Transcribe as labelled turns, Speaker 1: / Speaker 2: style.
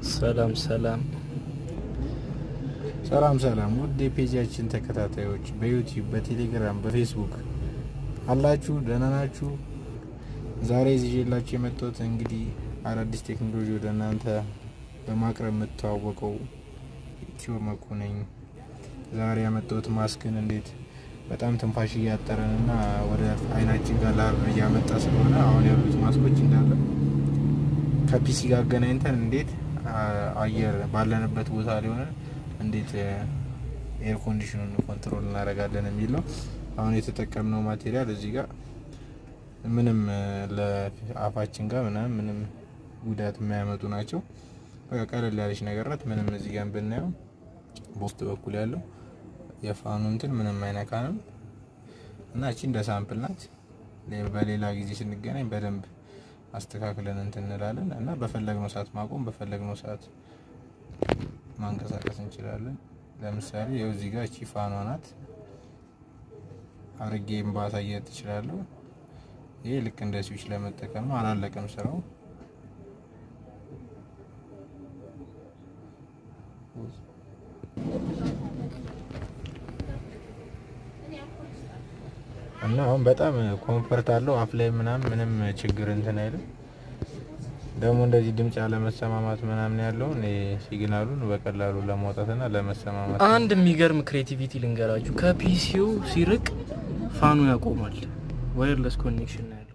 Speaker 1: ሰላም ሰላም
Speaker 2: ሰላም ሰላም ውድ የፔጃችን ተከታታዮች በዩቲዩብ በቴሌግራም በፌስቡክ አላችሁ ደህና ናችሁ? ዛሬ ይዤላችሁ የመጣሁት እንግዲህ አዳዲስ ቴክኖሎጂ ወደ እናንተ በማቅረብ የምተዋወቀው ኢትዮ መኩ ነኝ። ዛሬ ያመጣሁት ማስክን እንዴት በጣም ትንፋሽ እያጠረን እና ወደ አይናችን ጋር ላር እያመጣ ስለሆነ አሁን ያሉት ማስኮች እንዳለ ከፒሲ ጋር አገናኝተን እንዴት አየር ባለንበት ቦታ ሊሆነ እንዴት ኤር ኮንዲሽኑን ኮንትሮል እናደርጋለን የሚል ነው። አሁን የተጠቀምነው ማቴሪያል እዚህ ጋር ምንም ለአፋችን ጋር ምናምን ምንም ጉዳት የማያመጡ ናቸው። በቃ ቀለል ያለች ነገር ናት። ምንም እዚህ ጋር ብናየው በውስጥ በኩል ያለው የፋኑ እንትን ምንም አይነካንም እና እቺ እንደ ሳምፕል ናት። በሌላ ጊዜ ስንገናኝ በደንብ አስተካክለን እንትን እንላለን እና በፈለግነው ሰዓት ማቆም በፈለግነው ሰዓት ማንቀሳቀስ እንችላለን። ለምሳሌ ይኸው እዚህ ጋር እቺ ፋኗ ናት። አርጌም ባሳየት ትችላለሁ። ይሄ ልክ እንደ ስዊች ለመጠቀም ነው። አላለቀም ስራው። እና አሁን በጣም ኮምፈርት አለው። አፍ ላይ ምናምን ምንም ችግር እንትን አይልም። ደግሞ እንደዚህ ድምጽ ያለመሰማማት ምናምን ያለውን ሲግናሉን በቀላሉ ለማውጣትና ለመሰማማት
Speaker 1: አንድ የሚገርም ክሬቲቪቲ ልንገራችሁ። ከፒሲው ሲርቅ ፋኑ ያቆማል። ዋየርለስ ኮኔክሽን ነው ያለው።